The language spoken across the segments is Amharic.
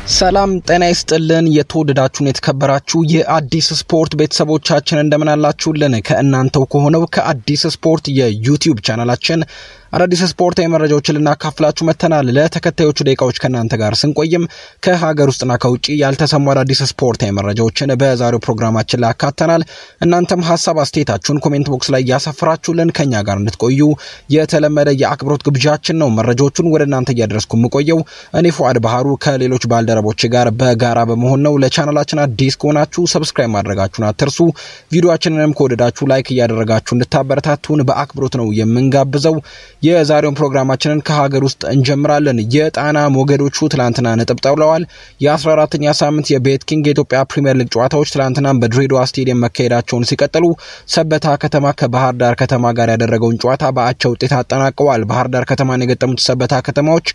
ሰላም ጤና ይስጥልን። የተወደዳችሁን የተከበራችሁ የአዲስ ስፖርት ቤተሰቦቻችን እንደምን አላችሁልን? ከእናንተው ከሆነው ከአዲስ ስፖርት የዩቲዩብ ቻናላችን አዳዲስ ስፖርታዊ መረጃዎችን ልናካፍላችሁ መጥተናል። ለተከታዮቹ ደቂቃዎች ከእናንተ ጋር ስንቆይም ከሀገር ውስጥና ከውጭ ያልተሰሙ አዳዲስ ስፖርታዊ መረጃዎችን በዛሬው ፕሮግራማችን ላይ አካተናል። እናንተም ሀሳብ አስተያየታችሁን ኮሜንት ቦክስ ላይ እያሰፈራችሁልን ከኛ ጋር እንድትቆዩ የተለመደ የአክብሮት ግብዣችን ነው። መረጃዎቹን ወደ እናንተ እያደረስኩ የምቆየው እኔ ፉአድ ባህሩ ከሌሎች ባልደረቦች ጋር በጋራ በመሆን ነው። ለቻናላችን አዲስ ከሆናችሁ ሰብስክራይብ ማድረጋችሁን አትርሱ። ቪዲዮችንንም ከወደዳችሁ ላይክ እያደረጋችሁ እንድታበረታቱን በአክብሮት ነው የምንጋብዘው። የዛሬውን ፕሮግራማችንን ከሀገር ውስጥ እንጀምራለን። የጣና ሞገዶቹ ትላንትና ነጥብ ጥለዋል። የ14ተኛ ሳምንት የቤት ኪንግ የኢትዮጵያ ፕሪምየር ሊግ ጨዋታዎች ትላንትናም በድሬዳዋ ስቴዲየም መካሄዳቸውን ሲቀጥሉ ሰበታ ከተማ ከባህር ዳር ከተማ ጋር ያደረገውን ጨዋታ በአቻ ውጤት አጠናቀዋል። ባህር ዳር ከተማን የገጠሙት ሰበታ ከተማዎች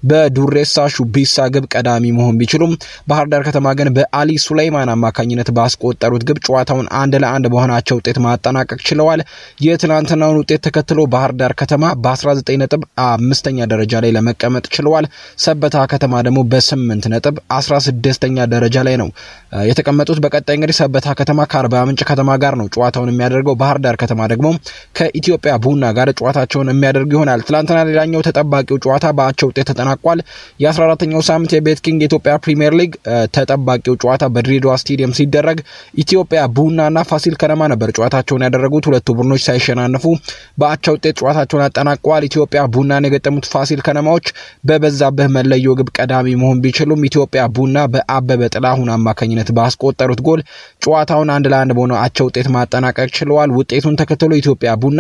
በዱሬሳ ሹቢሳ ግብ ቀዳሚ መሆን ቢችሉም ባህር ዳር ከተማ ግን በአሊ ሱላይማን አማካኝነት ባስቆጠሩት ግብ ጨዋታውን አንድ ለአንድ በሆናቸው ውጤት ማጠናቀቅ ችለዋል። የትላንትናውን ውጤት ተከትሎ ባህር ዳር ከተማ በ19 ነጥብ አምስተኛ ደረጃ ላይ ለመቀመጥ ችለዋል። ሰበታ ከተማ ደግሞ በ8 ነጥብ 16ኛ ደረጃ ላይ ነው የተቀመጡት። በቀጣይ እንግዲህ ሰበታ ከተማ ከአርባ ምንጭ ከተማ ጋር ነው ጨዋታውን የሚያደርገው። ባህር ዳር ከተማ ደግሞ ከኢትዮጵያ ቡና ጋር ጨዋታቸውን የሚያደርግ ይሆናል። ትላንትና ሌላኛው ተጠባቂው ጨዋታ በአቻ ውጤት ተጠናቋል። የ14ተኛው ሳምንት የቤት ኪንግ የኢትዮጵያ ፕሪምየር ሊግ ተጠባቂው ጨዋታ በድሬዳዋ ስቴዲየም ሲደረግ ኢትዮጵያ ቡናና ፋሲል ከነማ ነበር ጨዋታቸውን ያደረጉት። ሁለቱ ቡድኖች ሳይሸናነፉ በአቻ ውጤት ጨዋታቸውን አጠናቀዋል። ኢትዮጵያ ቡናን የገጠሙት ፋሲል ከነማዎች በበዛብህ መለዮ ግብ ቀዳሚ መሆን ቢችሉም ኢትዮጵያ ቡና በአበበ ጥላሁን አማካኝነት ባስቆጠሩት ጎል ጨዋታውን አንድ ለአንድ በሆነ አቻ ውጤት ማጠናቀቅ ችለዋል። ውጤቱን ተከትሎ ኢትዮጵያ ቡና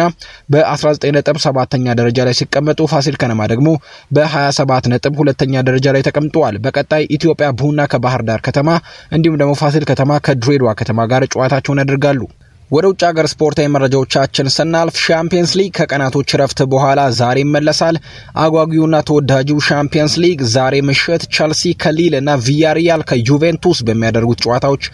በ19 ነጥብ ሰባተኛ ደረጃ ላይ ሲቀመጡ ፋሲል ከነማ ደግሞ በ27 ነጥብ ሁለተኛ ደረጃ ላይ ተቀምጠዋል። በቀጣይ ኢትዮጵያ ቡና ከባህር ዳር ከተማ እንዲሁም ደግሞ ፋሲል ከተማ ከድሬዳዋ ከተማ ጋር ጨዋታቸውን ያደርጋሉ። ወደ ውጭ ሀገር ስፖርታዊ መረጃዎቻችን ስናልፍ ሻምፒየንስ ሊግ ከቀናቶች ረፍት በኋላ ዛሬ ይመለሳል። አጓጊውና ተወዳጁ ሻምፒየንስ ሊግ ዛሬ ምሽት ቸልሲ ከሊል እና ቪያሪያል ከዩቬንቱስ በሚያደርጉት ጨዋታዎች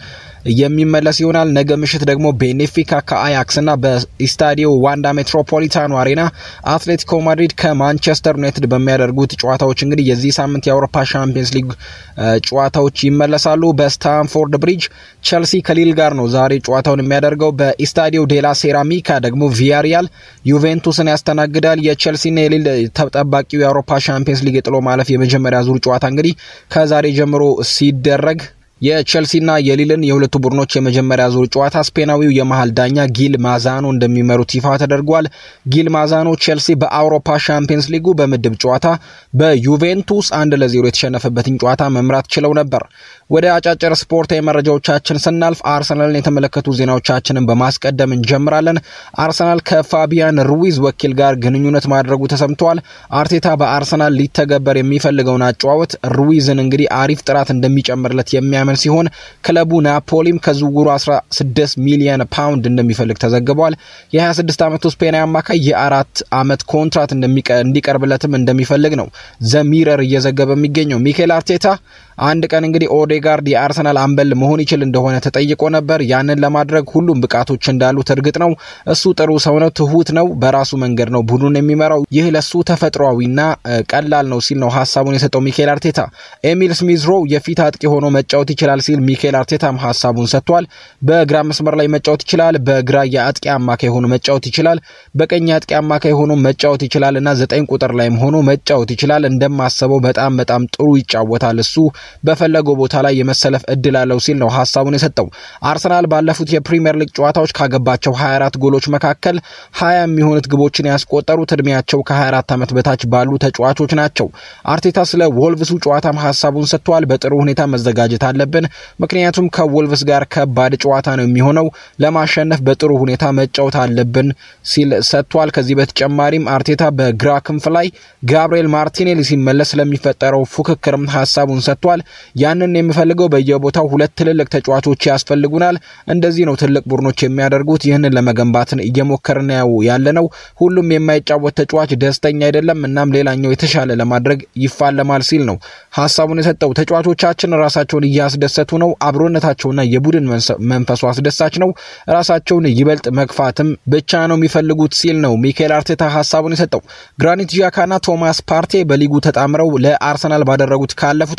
የሚመለስ ይሆናል። ነገ ምሽት ደግሞ ቤኔፊካ ከአያክስ እና በኢስታዲዮ ዋንዳ ሜትሮፖሊታኖ አሬና አትሌቲኮ ማድሪድ ከማንቸስተር ዩናይትድ በሚያደርጉት ጨዋታዎች እንግዲህ የዚህ ሳምንት የአውሮፓ ሻምፒየንስ ሊግ ጨዋታዎች ይመለሳሉ። በስታንፎርድ ብሪጅ ቸልሲ ከሊል ጋር ነው ዛሬ ጨዋታውን የሚያደርገው። በኢስታዲዮ ዴላ ሴራሚካ ደግሞ ቪያሪያል ዩቬንቱስን ያስተናግዳል። የቸልሲና የሊል ተጠባቂው የአውሮፓ ሻምፒየንስ ሊግ የጥሎ ማለፍ የመጀመሪያ ዙር ጨዋታ እንግዲህ ከዛሬ ጀምሮ ሲደረግ የቼልሲና የሊልን የሁለቱ ቡድኖች የመጀመሪያ ዙር ጨዋታ ስፔናዊው የመሀል ዳኛ ጊል ማዛኖ እንደሚመሩት ይፋ ተደርጓል። ጊል ማዛኖ ቼልሲ በአውሮፓ ሻምፒየንስ ሊጉ በምድብ ጨዋታ በዩቬንቱስ አንድ ለዜሮ የተሸነፈበትን ጨዋታ መምራት ችለው ነበር። ወደ አጫጭር ስፖርታዊ መረጃዎቻችን ስናልፍ አርሰናልን የተመለከቱ ዜናዎቻችንን በማስቀደም እንጀምራለን። አርሰናል ከፋቢያን ሩዊዝ ወኪል ጋር ግንኙነት ማድረጉ ተሰምተዋል። አርቴታ በአርሰናል ሊተገበር የሚፈልገውን አጨዋወት ሩዊዝን እንግዲህ አሪፍ ጥራት እንደሚጨምርለት የሚያምን ሲሆን ክለቡ ናፖሊም ከዝውውሩ 16 ሚሊዮን ፓውንድ እንደሚፈልግ ተዘግቧል። የ26 ዓመቱ ስፔናዊ አማካይ የአራት ዓመት ኮንትራት እንዲቀርብለትም እንደሚፈልግ ነው ዘሚረር እየዘገበ የሚገኘው። ሚኬል አርቴታ አንድ ቀን እንግዲህ ኦዴጋርድ የአርሰናል አምበል መሆን ይችል እንደሆነ ተጠይቆ ነበር። ያንን ለማድረግ ሁሉም ብቃቶች እንዳሉት እርግጥ ነው። እሱ ጥሩ ሰው ነው፣ ትሁት ነው፣ በራሱ መንገድ ነው ቡድኑን የሚመራው። ይህ ለሱ ተፈጥሯዊና ቀላል ነው ሲል ነው ሀሳቡን የሰጠው ሚኬል አርቴታ። ኤሚል ስሚዝሮ የፊት አጥቂ ሆኖ መጫወት ይችላል ሲል ሚኬል አርቴታም ሀሳቡን ሰጥቷል። በግራ መስመር ላይ መጫወት ይችላል፣ በግራ የአጥቂ አማካይ ሆኖ መጫወት ይችላል፣ በቀኝ አጥቂ አማካይ ሆኖ መጫወት ይችላል እና ዘጠኝ ቁጥር ላይም ሆኖ መጫወት ይችላል። እንደማሰበው በጣም በጣም ጥሩ ይጫወታል እሱ በፈለገው ቦታ ላይ የመሰለፍ እድል አለው ሲል ነው ሀሳቡን የሰጠው። አርሰናል ባለፉት የፕሪምየር ሊግ ጨዋታዎች ካገባቸው 24 ጎሎች መካከል 20 የሚሆኑት ግቦችን ያስቆጠሩት እድሜያቸው ከ24 ዓመት በታች ባሉ ተጫዋቾች ናቸው። አርቴታ ስለ ወልቭሱ ጨዋታም ሀሳቡን ሰጥተዋል። በጥሩ ሁኔታ መዘጋጀት አለብን፣ ምክንያቱም ከወልቭስ ጋር ከባድ ጨዋታ ነው የሚሆነው። ለማሸነፍ በጥሩ ሁኔታ መጫወት አለብን ሲል ሰጥቷል። ከዚህ በተጨማሪም አርቴታ በግራ ክንፍ ላይ ጋብርኤል ማርቲኔሊ ሲመለስ ስለሚፈጠረው ፉክክርም ሀሳቡን ሰጥቷል። ያንን የምፈልገው በየቦታው ሁለት ትልልቅ ተጫዋቾች ያስፈልጉናል። እንደዚህ ነው ትልቅ ቡድኖች የሚያደርጉት። ይህንን ለመገንባትን እየሞከርን ያለ ነው። ሁሉም የማይጫወት ተጫዋች ደስተኛ አይደለም። እናም ሌላኛው የተሻለ ለማድረግ ይፋለማል ሲል ነው ሀሳቡን የሰጠው። ተጫዋቾቻችን ራሳቸውን እያስደሰቱ ነው። አብሮነታቸውና የቡድን መንፈሱ አስደሳች ነው። ራሳቸውን ይበልጥ መግፋትም ብቻ ነው የሚፈልጉት ሲል ነው ሚካኤል አርቴታ ሀሳቡን የሰጠው። ግራኒት ዣካና ቶማስ ፓርቴ በሊጉ ተጣምረው ለአርሰናል ባደረጉት ካለፉት አስር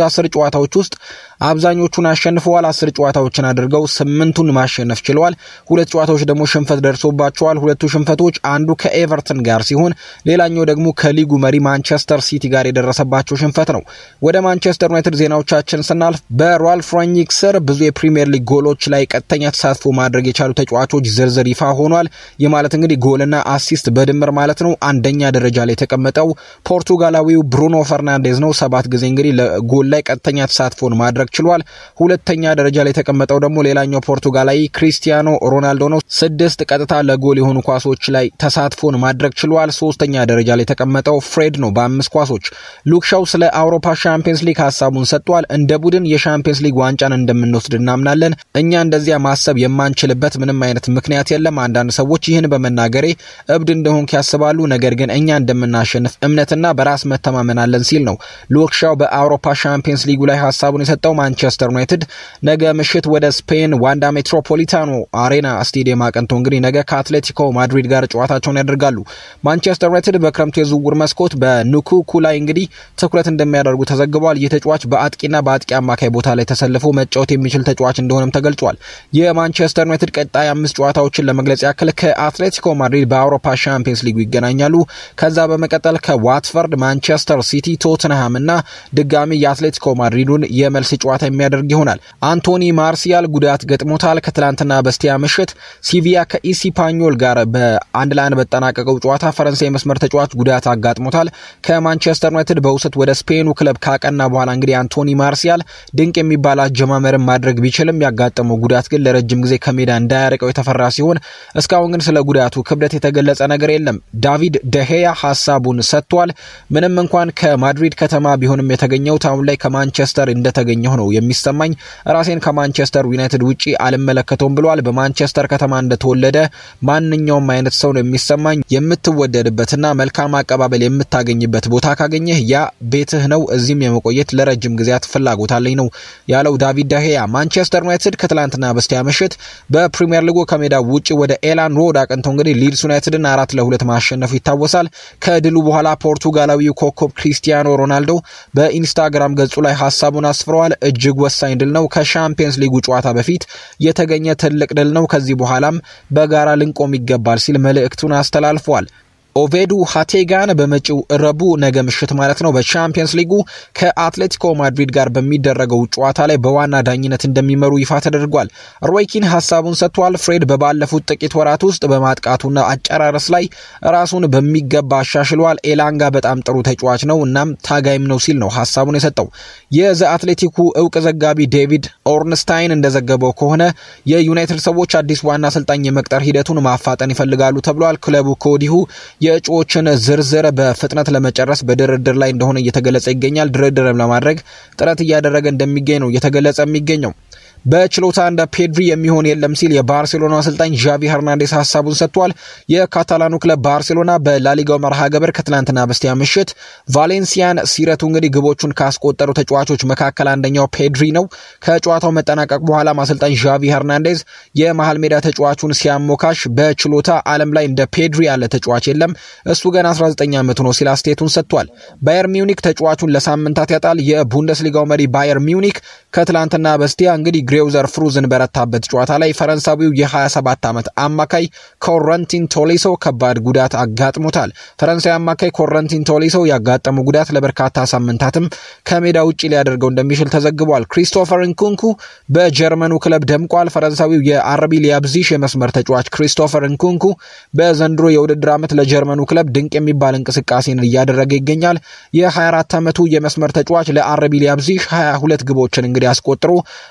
ጨዋታዎች ውስጥ አብዛኞቹን አሸንፈዋል። አስር ጨዋታዎችን አድርገው ስምንቱን ማሸነፍ ችለዋል። ሁለት ጨዋታዎች ደግሞ ሽንፈት ደርሶባቸዋል። ሁለቱ ሽንፈቶች አንዱ ከኤቨርተን ጋር ሲሆን ሌላኛው ደግሞ ከሊጉ መሪ ማንቸስተር ሲቲ ጋር የደረሰባቸው ሽንፈት ነው። ወደ ማንቸስተር ዩናይትድ ዜናዎቻችን ስናልፍ በራልፍ ራኒክ ስር ብዙ የፕሪምየር ሊግ ጎሎች ላይ ቀጥተኛ ተሳትፎ ማድረግ የቻሉ ተጫዋቾች ዝርዝር ይፋ ሆኗል። ይህ ማለት እንግዲህ ጎልና አሲስት በድምር ማለት ነው። አንደኛ ደረጃ ላይ የተቀመጠው ፖርቱጋላዊው ብሩኖ ፈርናንዴዝ ነው። ሰባት ጊዜ እንግዲህ ለጎል ላይ ቀጥተኛ ተሳትፎን ማድረግ ችሏል። ሁለተኛ ደረጃ ላይ የተቀመጠው ደግሞ ሌላኛው ፖርቱጋላዊ ክሪስቲያኖ ሮናልዶ ነው። ስድስት ቀጥታ ለጎል የሆኑ ኳሶች ላይ ተሳትፎን ማድረግ ችሏል። ሶስተኛ ደረጃ ላይ የተቀመጠው ፍሬድ ነው በአምስት ኳሶች። ሉክሻው ስለ አውሮፓ ሻምፒየንስ ሊግ ሀሳቡን ሰጥቷል። እንደ ቡድን የሻምፒየንስ ሊግ ዋንጫን እንደምንወስድ እናምናለን። እኛ እንደዚያ ማሰብ የማንችልበት ምንም አይነት ምክንያት የለም። አንዳንድ ሰዎች ይህን በመናገሬ እብድ እንደሆንክ ያስባሉ። ነገር ግን እኛ እንደምናሸንፍ እምነትና በራስ መተማመን አለን ሲል ነው ሉክሻው በአውሮፓ ሻምፒየንስ ሊጉ ላይ ሀሳቡን የሰጠው። ማንቸስተር ዩናይትድ ነገ ምሽት ወደ ስፔን ዋንዳ ሜትሮፖሊታኖ አሬና ስቴዲየም አቅንቶ እንግዲህ ነገ ከአትሌቲኮ ማድሪድ ጋር ጨዋታቸውን ያደርጋሉ። ማንቸስተር ዩናይትድ በክረምቱ የዝውውር መስኮት በኑኩኩ ላይ እንግዲህ ትኩረት እንደሚያደርጉ ተዘግቧል። ይህ ተጫዋች በአጥቂና በአጥቂ አማካይ ቦታ ላይ ተሰልፎ መጫወት የሚችል ተጫዋች እንደሆነም ተገልጿል። የማንቸስተር ዩናይትድ ቀጣይ አምስት ጨዋታዎችን ለመግለጽ ያክል ከአትሌቲኮ ማድሪድ በአውሮፓ ሻምፒየንስ ሊጉ ይገናኛሉ። ከዛ በመቀጠል ከዋትፈርድ፣ ማንቸስተር ሲቲ፣ ቶትንሃም እና ድጋሚ የአትሌቲኮ ማድሪዱን የመልስ ጨዋታ የሚያደርግ ይሆናል። አንቶኒ ማርሲያል ጉዳት ገጥሞታል። ከትላንትና በስቲያ ምሽት ሲቪያ ከኢሲፓኞል ጋር በአንድ ለአንድ በጠናቀቀው ጨዋታ ፈረንሳይ መስመር ተጫዋች ጉዳት አጋጥሞታል። ከማንቸስተር ዩናይትድ በውሰት ወደ ስፔኑ ክለብ ካቀና በኋላ እንግዲህ አንቶኒ ማርሲያል ድንቅ የሚባል አጀማመርን ማድረግ ቢችልም ያጋጠመው ጉዳት ግን ለረጅም ጊዜ ከሜዳ እንዳያርቀው የተፈራ ሲሆን እስካሁን ግን ስለ ጉዳቱ ክብደት የተገለጸ ነገር የለም። ዳቪድ ደሄያ ሀሳቡን ሰጥቷል። ምንም እንኳን ከማድሪድ ከተማ ቢሆንም የተገኘው ታውን ላይ ከማንቸስተር እንደተገኘው ነው የሚሰማኝ። ራሴን ከማንቸስተር ዩናይትድ ውጪ አልመለከተውም ብሏል። በማንቸስተር ከተማ እንደተወለደ ማንኛውም አይነት ሰው ነው የሚሰማኝ። የምትወደድበትና መልካም አቀባበል የምታገኝበት ቦታ ካገኘህ ያ ቤትህ ነው። እዚህም የመቆየት ለረጅም ጊዜያት ፍላጎት አለኝ ነው ያለው ዳቪድ ዳሄያ። ማንቸስተር ዩናይትድ ከትላንትና በስቲያ ምሽት በፕሪምየር ሊጉ ከሜዳ ውጭ ወደ ኤላን ሮድ አቅንቶ እንግዲህ ሊድስ ዩናይትድን አራት ለሁለት ማሸነፉ ይታወሳል። ከድሉ በኋላ ፖርቱጋላዊው ኮከብ ክሪስቲያኖ ሮናልዶ በኢንስታግራም ገጹ ላይ ሀሳቡን አስፍረዋል። እጅግ ወሳኝ ድል ነው። ከሻምፒየንስ ሊጉ ጨዋታ በፊት የተገኘ ትልቅ ድል ነው። ከዚህ በኋላም በጋራ ልንቆም ይገባል ሲል መልእክቱን አስተላልፏል። ኦቬዱ ሀቴጋን በመጪው ረቡዕ ነገ ምሽት ማለት ነው በቻምፒየንስ ሊጉ ከአትሌቲኮ ማድሪድ ጋር በሚደረገው ጨዋታ ላይ በዋና ዳኝነት እንደሚመሩ ይፋ ተደርጓል። ሮይኪን ሀሳቡን ሰጥቷል። ፍሬድ በባለፉት ጥቂት ወራት ውስጥ በማጥቃቱና አጨራረስ ላይ ራሱን በሚገባ አሻሽሏል። ኤላንጋ በጣም ጥሩ ተጫዋች ነው፣ እናም ታጋይም ነው ሲል ነው ሀሳቡን የሰጠው። የዘ አትሌቲኩ እውቅ ዘጋቢ ዴቪድ ኦርንስታይን እንደዘገበው ከሆነ የዩናይትድ ሰዎች አዲስ ዋና አሰልጣኝ የመቅጠር ሂደቱን ማፋጠን ይፈልጋሉ ተብሏል። ክለቡ ከወዲሁ የእጩዎችን ዝርዝር በፍጥነት ለመጨረስ በድርድር ላይ እንደሆነ እየተገለጸ ይገኛል። ድርድርም ለማድረግ ጥረት እያደረገ እንደሚገኝ ነው እየተገለጸ የሚገኘው። በችሎታ እንደ ፔድሪ የሚሆን የለም ሲል የባርሴሎና አሰልጣኝ ዣቪ ሄርናንዴስ ሀሳቡን ሰጥቷል። የካታላኑ ክለብ ባርሴሎና በላሊጋው መርሃ ግብር ከትላንትና በስቲያ ምሽት ቫሌንሲያን ሲረቱ እንግዲህ ግቦቹን ካስቆጠሩ ተጫዋቾች መካከል አንደኛው ፔድሪ ነው። ከጨዋታው መጠናቀቅ በኋላም አሰልጣኝ ዣቪ ሄርናንዴዝ የመሀል ሜዳ ተጫዋቹን ሲያሞካሽ በችሎታ ዓለም ላይ እንደ ፔድሪ ያለ ተጫዋች የለም፣ እሱ ገና 19 ዓመቱ ነው ሲል አስተያየቱን ሰጥቷል። ባየር ሚውኒክ ተጫዋቹን ለሳምንታት ያጣል። የቡንደስሊጋው መሪ ባየር ሚውኒክ ከትላንትና በስቲያ እንግዲህ ግሬውዘር ፍሩዝን በረታበት ጨዋታ ላይ ፈረንሳዊው የ27 ዓመት አማካይ ኮረንቲን ቶሊሶ ከባድ ጉዳት አጋጥሞታል። ፈረንሳዊ አማካይ ኮረንቲን ቶሊሶ ያጋጠመው ጉዳት ለበርካታ ሳምንታትም ከሜዳ ውጭ ሊያደርገው እንደሚችል ተዘግቧል። ክሪስቶፈር እንኩንኩ በጀርመኑ ክለብ ደምቋል። ፈረንሳዊው የአረቢ ሊያብዚሽ የመስመር ተጫዋች ክሪስቶፈር እንኩንኩ በዘንድሮ የውድድር ዓመት ለጀርመኑ ክለብ ድንቅ የሚባል እንቅስቃሴን እያደረገ ይገኛል። የ24 ዓመቱ የመስመር ተጫዋች ለአረቢ ሊያብዚሽ 22 ግቦችን እንግዲህ አስቆጥሮ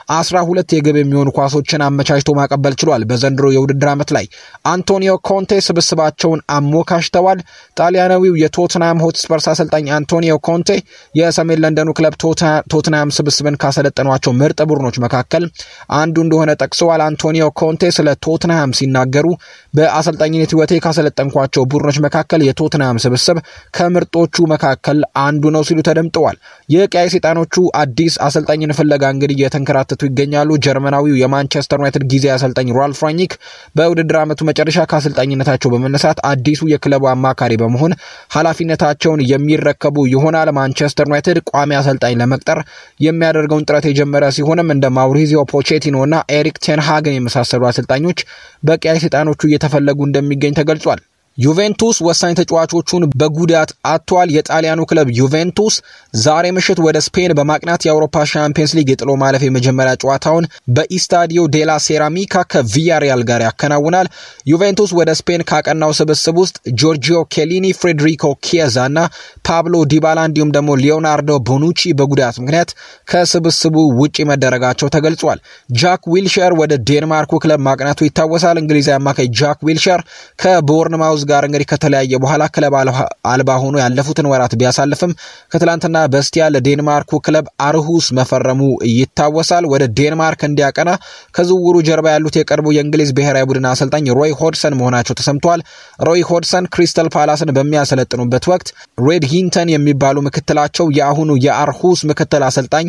12 የግብ የሚሆኑ ኳሶችን አመቻችቶ ማቀበል ችሏል። በዘንድሮ የውድድር ዓመት ላይ አንቶኒዮ ኮንቴ ስብስባቸውን አሞካሽተዋል። ጣሊያናዊው የቶትናም ሆትስፐርስ አሰልጣኝ አንቶኒዮ ኮንቴ የሰሜን ለንደኑ ክለብ ቶትናም ስብስብን ካሰለጠኗቸው ምርጥ ቡድኖች መካከል አንዱ እንደሆነ ጠቅሰዋል። አንቶኒዮ ኮንቴ ስለ ቶትናም ሲናገሩ በአሰልጣኝነት ሕይወቴ ካሰለጠንኳቸው ቡድኖች መካከል የቶትናም ስብስብ ከምርጦቹ መካከል አንዱ ነው ሲሉ ተደምጠዋል። የቀያይ ሰይጣኖቹ አዲስ አሰልጣኝን ፍለጋ እንግዲህ እየተንከራተቱ ይገኛሉ። ይገኛሉ። ጀርመናዊው የማንቸስተር ዩናይትድ ጊዜ አሰልጣኝ ራልፍ ራኒክ በውድድር ዓመቱ መጨረሻ ከአሰልጣኝነታቸው በመነሳት አዲሱ የክለቡ አማካሪ በመሆን ኃላፊነታቸውን የሚረከቡ ይሆናል። ማንቸስተር ዩናይትድ ቋሚ አሰልጣኝ ለመቅጠር የሚያደርገውን ጥረት የጀመረ ሲሆንም እንደ ማውሪዚዮ ፖቼቲኖ እና ኤሪክ ቴንሃግን የመሳሰሉ አሰልጣኞች በቀያይ ሰይጣኖቹ እየተፈለጉ እንደሚገኝ ተገልጿል። ዩቬንቱስ ወሳኝ ተጫዋቾቹን በጉዳት አጥቷል። የጣሊያኑ ክለብ ዩቬንቱስ ዛሬ ምሽት ወደ ስፔን በማቅናት የአውሮፓ ሻምፒየንስ ሊግ የጥሎ ማለፍ የመጀመሪያ ጨዋታውን በኢስታዲዮ ዴላ ሴራሚካ ከቪያሪያል ጋር ያከናውናል። ዩቬንቱስ ወደ ስፔን ካቀናው ስብስብ ውስጥ ጆርጂዮ ኬሊኒ፣ ፍሬድሪኮ ኪየዛ እና ፓብሎ ዲባላ እንዲሁም ደግሞ ሊዮናርዶ ቦኑቺ በጉዳት ምክንያት ከስብስቡ ውጪ መደረጋቸው ተገልጿል። ጃክ ዊልሸር ወደ ዴንማርኩ ክለብ ማቅናቱ ይታወሳል። እንግሊዛዊ አማካይ ጃክ ዊልሸር ከቦርንማውዝ ጋር እንግዲህ ከተለያየ በኋላ ክለብ አልባ ሆኖ ያለፉትን ወራት ቢያሳልፍም ከትላንትና በስቲያ ለዴንማርኩ ክለብ አርሁስ መፈረሙ ይታወሳል። ወደ ዴንማርክ እንዲያቀና ከዝውውሩ ጀርባ ያሉት የቀድሞ የእንግሊዝ ብሔራዊ ቡድን አሰልጣኝ ሮይ ሆድሰን መሆናቸው ተሰምተዋል። ሮይ ሆድሰን ክሪስተል ፓላስን በሚያሰለጥኑበት ወቅት ሬድ ሂንተን የሚባሉ ምክትላቸው የአሁኑ የአርሁስ ምክትል አሰልጣኝ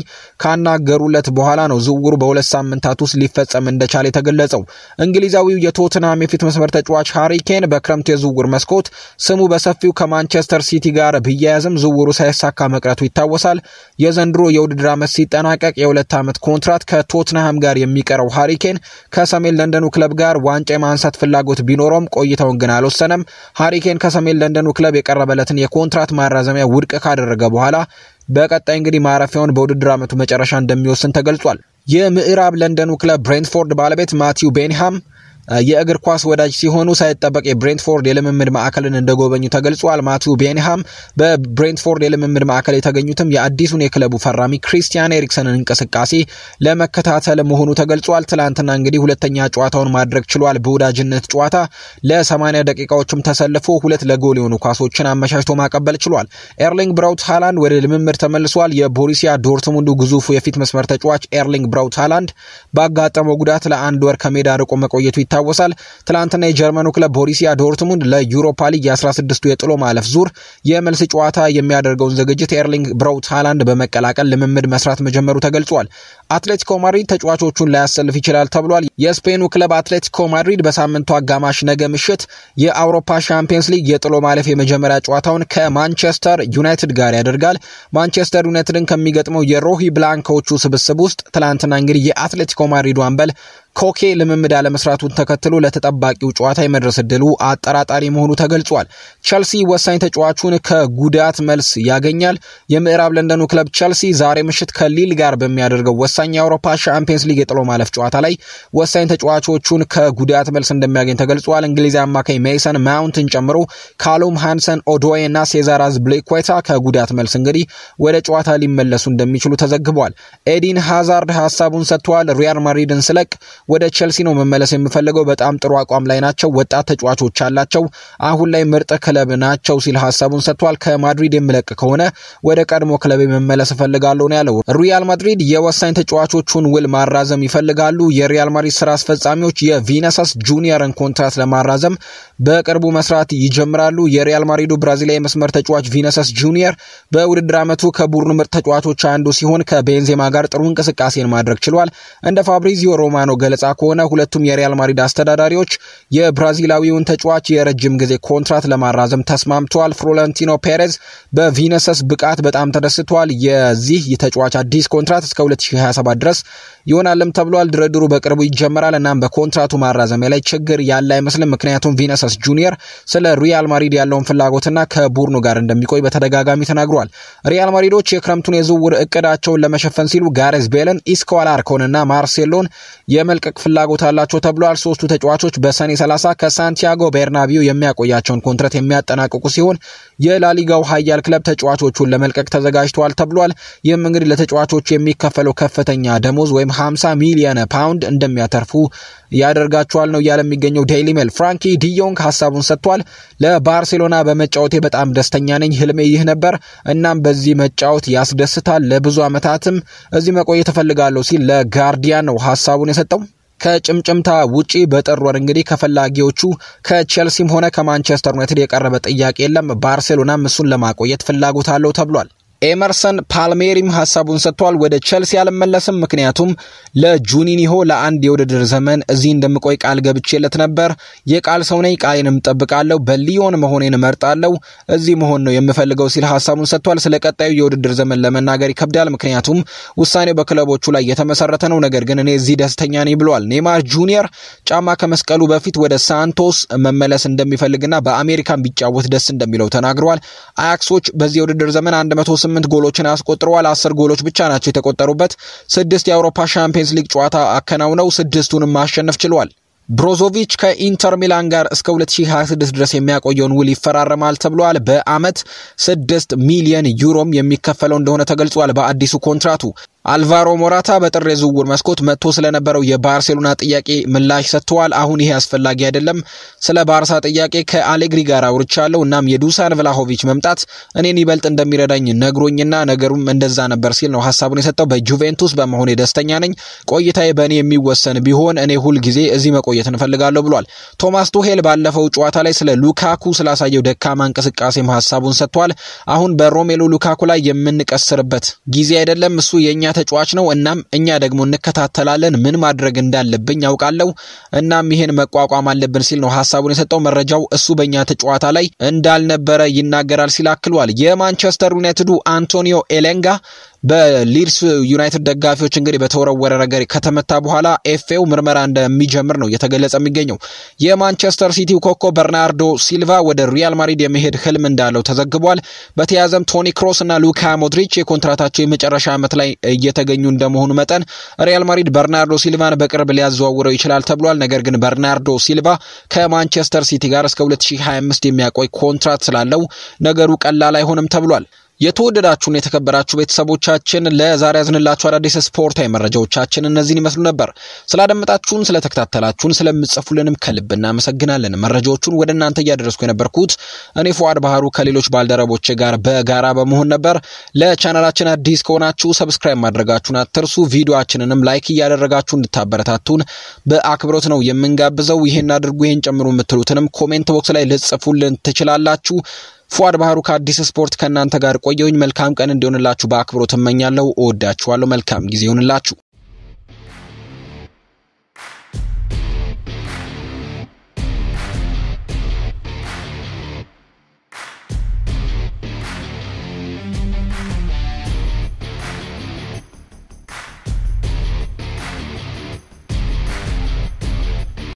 ካናገሩለት በኋላ ነው ዝውውሩ በሁለት ሳምንታት ውስጥ ሊፈጸም እንደቻለ የተገለጸው። እንግሊዛዊው የቶትናም የፊት መስመር ተጫዋች ሃሪ ኬን በክረምቱ የዝውውር መስኮት ስሙ በሰፊው ከማንቸስተር ሲቲ ጋር ቢያያዝም ዝውውሩ ሳይሳካ መቅረቱ ይታወሳል። የዘንድሮ የውድድር ዓመት ሲጠናቀቅ የሁለት ዓመት ኮንትራት ከቶትንሃም ጋር የሚቀረው ሃሪኬን ከሰሜን ለንደኑ ክለብ ጋር ዋንጫ የማንሳት ፍላጎት ቢኖረውም ቆይታውን ግን አልወሰነም። ሃሪኬን ከሰሜን ለንደኑ ክለብ የቀረበለትን የኮንትራት ማራዘሚያ ውድቅ ካደረገ በኋላ በቀጣይ እንግዲህ ማረፊያውን በውድድር ዓመቱ መጨረሻ እንደሚወስን ተገልጿል። የምዕራብ ለንደኑ ክለብ ብሬንትፎርድ ባለቤት ማቲው ቤንሃም የእግር ኳስ ወዳጅ ሲሆኑ ሳይጠበቅ የብሬንትፎርድ የልምምድ ማዕከልን እንደጎበኙ ተገልጿል። ማቲው ቤንሃም በብሬንትፎርድ የልምምድ ማዕከል የተገኙትም የአዲሱን የክለቡ ፈራሚ ክሪስቲያን ኤሪክሰንን እንቅስቃሴ ለመከታተል መሆኑ ተገልጿል። ትላንትና እንግዲህ ሁለተኛ ጨዋታውን ማድረግ ችሏል። በወዳጅነት ጨዋታ ለ80 ደቂቃዎችም ተሰልፎ ሁለት ለጎል የሆኑ ኳሶችን አመቻችቶ ማቀበል ችሏል። ኤርሊንግ ብራውት ሃላንድ ወደ ልምምድ ተመልሷል። የቦሩሲያ ዶርትሙንዱ ግዙፉ የፊት መስመር ተጫዋች ኤርሊንግ ብራውት ሃላንድ ባጋጠመው ጉዳት ለአንድ ወር ከሜዳ ርቆ መቆየቱ ይታወሳል። ትላንትና የጀርመኑ ክለብ ቦሪሲያ ዶርትሙንድ ለዩሮፓ ሊግ የ16ቱ የጥሎ ማለፍ ዙር የመልስ ጨዋታ የሚያደርገውን ዝግጅት ኤርሊንግ ብራውት ሃላንድ በመቀላቀል ልምምድ መስራት መጀመሩ ተገልጿል። አትሌቲኮ ማድሪድ ተጫዋቾቹን ላያሰልፍ ይችላል ተብሏል። የስፔኑ ክለብ አትሌቲኮ ማድሪድ በሳምንቱ አጋማሽ ነገ ምሽት የአውሮፓ ሻምፒየንስ ሊግ የጥሎ ማለፍ የመጀመሪያ ጨዋታውን ከማንቸስተር ዩናይትድ ጋር ያደርጋል። ማንቸስተር ዩናይትድን ከሚገጥመው የሮሂ ብላንኮቹ ስብስብ ውስጥ ትላንትና እንግዲህ የአትሌቲኮ ማድሪዱ አምበል ኮኬ ልምምድ አለመስራቱን ተከትሎ ለተጠባቂው ጨዋታ የመድረስ እድሉ አጠራጣሪ መሆኑ ተገልጿል። ቸልሲ ወሳኝ ተጫዋቹን ከጉዳት መልስ ያገኛል። የምዕራብ ለንደኑ ክለብ ቸልሲ ዛሬ ምሽት ከሊል ጋር በሚያደርገው ወሳኝ የአውሮፓ ሻምፒየንስ ሊግ የጥሎ ማለፍ ጨዋታ ላይ ወሳኝ ተጫዋቾቹን ከጉዳት መልስ እንደሚያገኝ ተገልጿል። እንግሊዝ አማካይ ሜይሰን ማውንትን ጨምሮ ካሉም ሃንሰን፣ ኦዶዌ እና ሴዛር አዝፒሊኩዌታ ከጉዳት መልስ እንግዲህ ወደ ጨዋታ ሊመለሱ እንደሚችሉ ተዘግቧል። ኤዲን ሃዛርድ ሀሳቡን ሰጥተዋል። ሪያል ማድሪድን ስለቅ ወደ ቼልሲ ነው መመለስ የምፈልገው። በጣም ጥሩ አቋም ላይ ናቸው። ወጣት ተጫዋቾች አላቸው። አሁን ላይ ምርጥ ክለብ ናቸው ሲል ሀሳቡን ሰጥቷል። ከማድሪድ የምለቅ ከሆነ ወደ ቀድሞ ክለብ መመለስ እፈልጋለሁ ነው ያለው። ሪያል ማድሪድ የወሳኝ ተጫዋቾቹን ውል ማራዘም ይፈልጋሉ። የሪያል ማድሪድ ስራ አስፈጻሚዎች የቪነሰስ ጁኒየርን ኮንትራት ለማራዘም በቅርቡ መስራት ይጀምራሉ። የሪያል ማድሪዱ ብራዚላዊ መስመር ተጫዋች ቪነሰስ ጁኒየር በውድድር ዓመቱ ከቡድኑ ምርጥ ተጫዋቾች አንዱ ሲሆን ከቤንዜማ ጋር ጥሩ እንቅስቃሴን ማድረግ ችሏል። እንደ ፋብሪዚዮ ሮማኖ ገለጻ ከሆነ ሁለቱም የሪያል ማድሪድ አስተዳዳሪዎች የብራዚላዊውን ተጫዋች የረጅም ጊዜ ኮንትራት ለማራዘም ተስማምተዋል። ፍሎረንቲኖ ፔሬዝ በቪነሰስ ብቃት በጣም ተደስቷል። የዚህ ተጫዋች አዲስ ኮንትራት እስከ 2027 ድረስ ይሆናልም ተብሏል። ድርድሩ በቅርቡ ይጀመራል። እናም በኮንትራቱ ማራዘሚያ ላይ ችግር ያለ አይመስልም። ምክንያቱም ቪነሰስ ጁኒየር ስለ ሪያል ማድሪድ ያለውን ፍላጎትና ከቡድኑ ጋር እንደሚቆይ በተደጋጋሚ ተናግሯል። ሪያል ማድሪዶች የክረምቱን የዝውውር እቅዳቸውን ለመሸፈን ሲሉ ጋሬዝ ቤልን፣ ኢስኮ አላርኮንና ማርሴሎን የመልቀቅ ፍላጎት አላቸው ተብሏል። ሶስቱ ተጫዋቾች በሰኔ 30 ከሳንቲያጎ ቤርናቢው የሚያቆያቸውን ኮንትራት የሚያጠናቅቁ ሲሆን የላሊጋው ኃያል ክለብ ተጫዋቾቹን ለመልቀቅ ተዘጋጅተዋል ተብሏል። ይህም እንግዲህ ለተጫዋቾቹ የሚከፈለው ከፍተኛ ደሞዝ ወይም 50 ሚሊየን ፓውንድ እንደሚያተርፉ ያደርጋቸዋል ነው እያለ የሚገኘው ዴይሊ ሜል። ፍራንኪ ዲዮንግ ሀሳቡን ሰጥቷል። ለባርሴሎና በመጫወቴ በጣም ደስተኛ ነኝ። ህልሜ ይህ ነበር። እናም በዚህ መጫወት ያስደስታል። ለብዙ ዓመታትም እዚህ መቆየት እፈልጋለሁ ሲል ለጋርዲያን ነው ሀሳቡን የሰጠው። ከጭምጭምታ ውጪ በጥር ወር እንግዲህ ከፈላጊዎቹ ከቼልሲም ሆነ ከማንቸስተር ዩናይትድ የቀረበ ጥያቄ የለም። ባርሴሎናም እሱን ለማቆየት ፍላጎት አለው ተብሏል። ኤመርሰን ፓልሜሪም ሀሳቡን ሰጥቷል። ወደ ቸልሲ አልመለስም፣ ምክንያቱም ለጁኒኒሆ ለአንድ የውድድር ዘመን እዚህ እንደምቆይ ቃል ገብቼለት ነበር። የቃል ሰው ነኝ፣ ቃሌንም እጠብቃለሁ። በሊዮን መሆኔን እመርጣለሁ። እዚህ መሆን ነው የምፈልገው ሲል ሀሳቡን ሰጥቷል። ስለ ቀጣዩ የውድድር ዘመን ለመናገር ይከብዳል፣ ምክንያቱም ውሳኔው በክለቦቹ ላይ የተመሰረተ ነው። ነገር ግን እኔ እዚህ ደስተኛ ነኝ ብሏል። ኔይማር ጁኒየር ጫማ ከመስቀሉ በፊት ወደ ሳንቶስ መመለስ እንደሚፈልግና በአሜሪካን ቢጫወት ደስ እንደሚለው ተናግረዋል። አያክሶች በዚህ የውድድር ዘመን 108 ጎሎችን አስቆጥረዋል። አስር ጎሎች ብቻ ናቸው የተቆጠሩበት። ስድስት የአውሮፓ ሻምፒየንስ ሊግ ጨዋታ አከናውነው ስድስቱንም ማሸነፍ ችለዋል። ብሮዞቪች ከኢንተር ሚላን ጋር እስከ 2026 ድረስ የሚያቆየውን ውል ይፈራረማል ተብሏል። በአመት ስድስት ሚሊየን ዩሮም የሚከፈለው እንደሆነ ተገልጿል በአዲሱ ኮንትራቱ። አልቫሮ ሞራታ በጥር የዝውውር መስኮት መጥቶ ስለነበረው የባርሴሎና ጥያቄ ምላሽ ሰጥተዋል። አሁን ይሄ አስፈላጊ አይደለም፣ ስለ ባርሳ ጥያቄ ከአሌግሪ ጋር አውርቻለሁ። እናም የዱሳን ቭላሆቪች መምጣት እኔን ይበልጥ እንደሚረዳኝ ነግሮኝና ነገሩም እንደዛ ነበር ሲል ነው ሀሳቡን የሰጠው። በጁቬንቱስ በመሆኔ ደስተኛ ነኝ። ቆይታዬ በእኔ የሚወሰን ቢሆን እኔ ሁል ጊዜ እዚህ መቆየት እንፈልጋለሁ ብሏል። ቶማስ ቱሄል ባለፈው ጨዋታ ላይ ስለ ሉካኩ ስላሳየው ደካማ እንቅስቃሴም ሀሳቡን ሰጥቷል። አሁን በሮሜሎ ሉካኩ ላይ የምንቀስርበት ጊዜ አይደለም። እሱ የእኛ ተጫዋች ነው። እናም እኛ ደግሞ እንከታተላለን። ምን ማድረግ እንዳለብኝ ያውቃለሁ። እናም ይሄን መቋቋም አለብን ሲል ነው ሀሳቡን የሰጠው። መረጃው እሱ በእኛ ተጫዋታ ላይ እንዳልነበረ ይናገራል ሲል አክሏል። የማንቸስተር ዩናይትዱ አንቶኒዮ ኤሌንጋ በሊድስ ዩናይትድ ደጋፊዎች እንግዲህ በተወረወረ ነገር ከተመታ በኋላ ኤፍኤው ምርመራ እንደሚጀምር ነው እየተገለጸ የሚገኘው። የማንቸስተር ሲቲው ኮከብ በርናርዶ ሲልቫ ወደ ሪያል ማድሪድ የመሄድ ህልም እንዳለው ተዘግቧል። በተያያዘም ቶኒ ክሮስ እና ሉካ ሞድሪች የኮንትራታቸው የመጨረሻ ዓመት ላይ እየተገኙ እንደመሆኑ መጠን ሪያል ማድሪድ በርናርዶ ሲልቫን በቅርብ ሊያዘዋውረው ይችላል ተብሏል። ነገር ግን በርናርዶ ሲልቫ ከማንቸስተር ሲቲ ጋር እስከ 2025 የሚያቆይ ኮንትራት ስላለው ነገሩ ቀላል አይሆንም ተብሏል። የተወደዳችሁን የተከበራችሁ ቤተሰቦቻችን ለዛሬ ያዝንላችሁ አዳዲስ ስፖርታዊ መረጃዎቻችን እነዚህን ይመስሉ ነበር። ስላደመጣችሁን፣ ስለተከታተላችሁን፣ ስለምጽፉልንም ከልብ እናመሰግናለን። መረጃዎቹን ወደ እናንተ እያደረስኩ የነበርኩት እኔ ፉአድ ባህሩ ከሌሎች ባልደረቦች ጋር በጋራ በመሆን ነበር። ለቻናላችን አዲስ ከሆናችሁ ሰብስክራይብ ማድረጋችሁን አትርሱ። ቪዲዮችንንም ላይክ እያደረጋችሁ እንድታበረታቱን በአክብሮት ነው የምንጋብዘው። ይሄን አድርጉ፣ ይሄን ጨምሩ የምትሉትንም ኮሜንት ቦክስ ላይ ልጽፉልን ትችላላችሁ። ፉአድ ባህሩ ከአዲስ ስፖርት ከእናንተ ጋር ቆየውኝ። መልካም ቀን እንዲሆንላችሁ በአክብሮት እመኛለሁ። እወዳችኋለሁ። መልካም ጊዜ ይሆንላችሁ።